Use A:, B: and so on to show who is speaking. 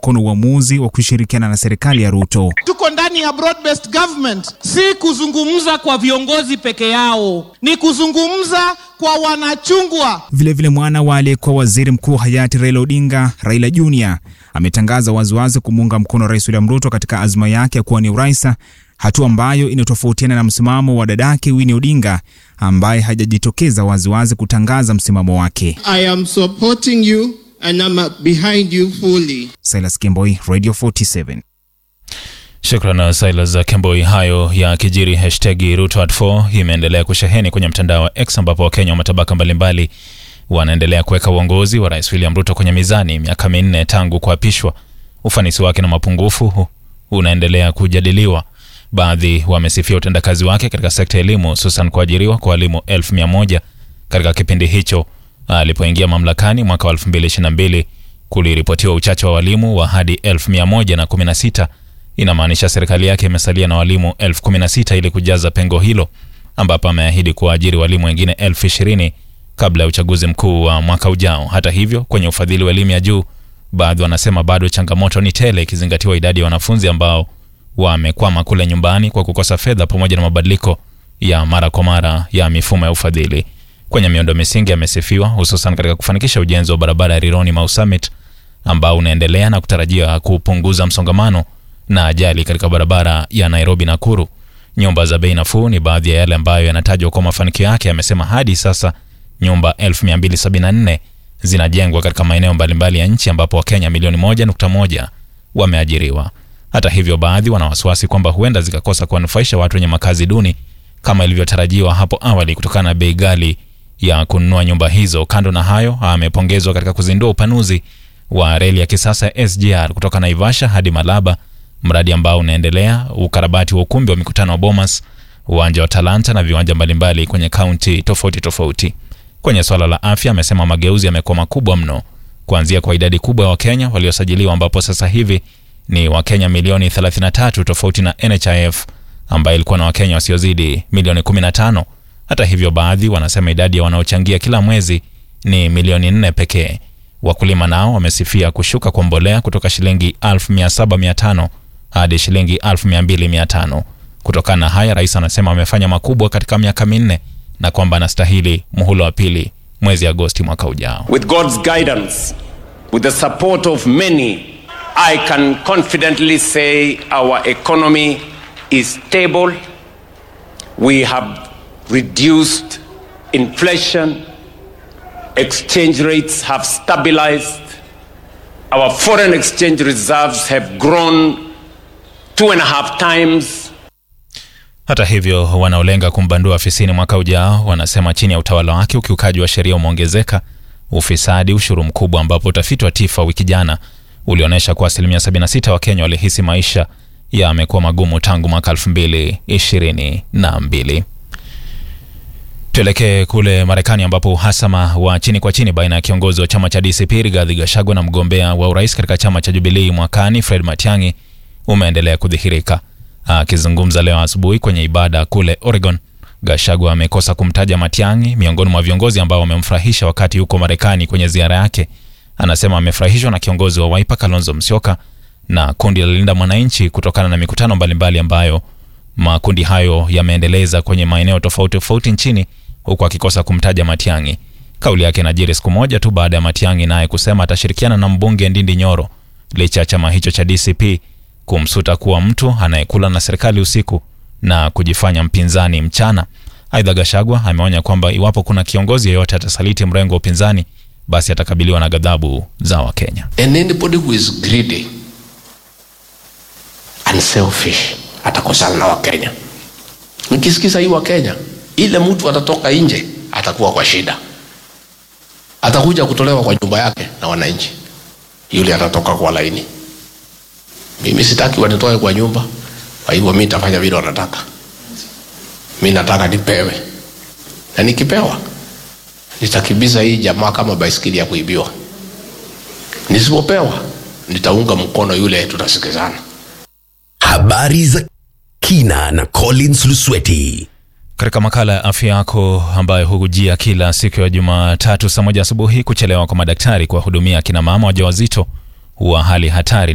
A: mkono uamuzi wa kushirikiana na serikali ya Ruto.
B: Tuko ndani ya broad based government, si kuzungumza kwa viongozi peke yao, ni kuzungumza kwa wanachungwa.
A: Vilevile mwana wa aliyekuwa waziri mkuu hayati Raila Odinga, Raila Junior, ametangaza waziwazi kumuunga mkono Rais William Ruto katika azma yake ya kuwania urais, hatua ambayo inatofautiana na msimamo wa dadake Winnie Odinga ambaye hajajitokeza waziwazi kutangaza msimamo wake.
C: I am supporting you and I'm behind you fully.
A: Silas Kemboi, Radio 47.
D: Shukran Silas Kemboi. Hayo ya kijiri, hashtag Ruto at 4 imeendelea kusheheni kwenye mtandao wa X ambapo Wakenya wa matabaka mbalimbali wanaendelea kuweka uongozi wa Rais William Ruto kwenye mizani miaka minne tangu kuapishwa. Ufanisi wake na mapungufu unaendelea kujadiliwa. Baadhi wamesifia utendakazi wake katika sekta ya elimu, hususan kuajiriwa kwa walimu elfu mia moja katika kipindi hicho. Alipoingia mamlakani mwaka wa 2022 kuliripotiwa uchache wa walimu wa hadi elfu mia moja na kumi na sita. Inamaanisha serikali yake imesalia na walimu elfu kumi na sita ili kujaza pengo hilo, ambapo ameahidi kuwaajiri walimu wengine elfu ishirini kabla ya uchaguzi mkuu wa mwaka ujao. Hata hivyo, kwenye ufadhili wa elimu ya juu, baadhi wanasema bado changamoto ni tele, ikizingatiwa idadi ya wanafunzi ambao wamekwama kule nyumbani kwa kukosa fedha pamoja na mabadiliko ya mara kwa mara ya mifumo ya ufadhili. Kwenye miundo misingi amesifiwa, hususan katika kufanikisha ujenzi wa barabara ya Rironi Mau Summit ambao unaendelea na kutarajia kupunguza msongamano na ajali katika barabara ya Nairobi Nakuru. Nyumba za bei nafuu ni baadhi ya yale ambayo yanatajwa kwa mafanikio yake. Amesema hadi sasa nyumba 1274 zinajengwa katika maeneo mbalimbali ya nchi ambapo Wakenya milioni 1.1 wameajiriwa. Hata hivyo, baadhi wana wasiwasi kwamba huenda zikakosa kuwanufaisha watu wenye makazi duni kama ilivyotarajiwa hapo awali kutokana na bei ghali ya kununua nyumba hizo. Kando na hayo, amepongezwa katika kuzindua upanuzi wa reli ya kisasa ya SGR kutoka Naivasha hadi Malaba, mradi ambao unaendelea, ukarabati wa ukumbi wa mikutano wa Bomas, uwanja wa Talanta na viwanja mbalimbali kwenye kaunti tofauti tofauti. Kwenye swala la afya, amesema mageuzi yamekuwa makubwa mno, kuanzia kwa idadi kubwa ya Wakenya waliosajiliwa ambapo sasa hivi ni Wakenya milioni 33 tofauti na NHIF ambayo ilikuwa na Wakenya wasiozidi milioni 15. Hata hivyo, baadhi wanasema idadi ya wanaochangia kila mwezi ni milioni 4 pekee. Wakulima nao wamesifia kushuka kwa mbolea kutoka shilingi 17,500 hadi shilingi 22,500. Kutokana na haya, rais anasema amefanya makubwa katika miaka minne na kwamba anastahili muhula wa pili mwezi Agosti mwaka ujao.
E: With God's guidance, with the support of many, I can confidently say our economy is stable. We have reduced inflation. Exchange rates have stabilized. Our foreign exchange reserves have grown two and a half times.
D: Hata hivyo, wanaolenga kumbandua afisini mwaka ujao wanasema chini ya utawala wake ukiukaji wa sheria umeongezeka, ufisadi, ushuru mkubwa, ambapo utafiti wa TIFA wiki jana ulionyesha kuwa asilimia 76 wa Kenya walihisi maisha yamekuwa magumu tangu mwaka 2022. Tuelekee kule Marekani ambapo uhasama wa chini kwa chini baina ya kiongozi wa chama cha DCP Rigathi Gachagua na mgombea wa urais katika chama cha Jubilee mwakani Fred Matiang'i umeendelea kudhihirika. Akizungumza leo asubuhi kwenye ibada kule Oregon, Gachagua amekosa kumtaja Matiang'i miongoni mwa viongozi ambao wamemfurahisha wakati yuko Marekani kwenye ziara yake. Anasema amefurahishwa na kiongozi wa Wiper Kalonzo Musyoka na kundi la Linda Mwananchi kutokana na mikutano mbalimbali ambayo makundi hayo yameendeleza kwenye maeneo tofauti tofauti nchini huku akikosa kumtaja Matiang'i. Kauli yake inajiri siku moja tu baada ya Matiang'i naye kusema atashirikiana na mbunge Ndindi Nyoro licha ya chama hicho cha DCP kumsuta kuwa mtu anayekula na serikali usiku na kujifanya mpinzani mchana. Aidha, Gachagua ameonya kwamba iwapo kuna kiongozi yeyote atasaliti mrengo wa upinzani basi atakabiliwa na ghadhabu za Wakenya.
F: And anybody who is greedy and selfish atakosana na Wakenya. Nikisikiza hii Wakenya, ile mtu atatoka nje atakuwa kwa shida, atakuja kutolewa kwa nyumba yake na wananchi, yule atatoka kwa laini. Mimi sitaki wanitoe kwa nyumba, kwa hivyo mimi nitafanya vile wanataka. Mimi nataka nipewe, na nikipewa nitakimbiza hii jamaa kama baisikeli ya kuibiwa. Nisipopewa nitaunga mkono yule, tutasikizana.
G: Habari za kina na Collins Lusweti.
D: Katika makala ya afya yako ambayo hukujia kila siku ya Jumatatu saa moja asubuhi, kuchelewa kwa madaktari kuwahudumia akina mama wajawazito huwa hali hatari